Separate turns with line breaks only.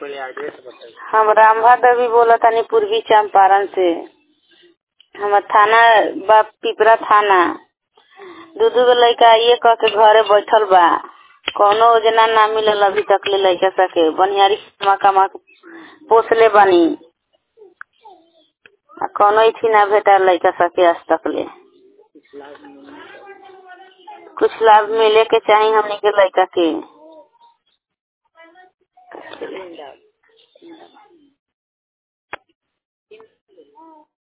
पहले एड्रेस बताइए
हम रामभा देवी बोला तानी पूर्वी चंपारण से हमर थाना बा पिपरा थाना दू दू गो लड़का ये कह के घरे बैठल बा कौनो योजना ना मिलल अभी तक ले लड़का सके बनियारी कमा कमा के पोसले बानी आ कौनो इथी ना भेटा लड़का सके आज तक ले
कुछ लाभ नहीं
कुछ लाभ मिले के चाही हमनी के लड़का के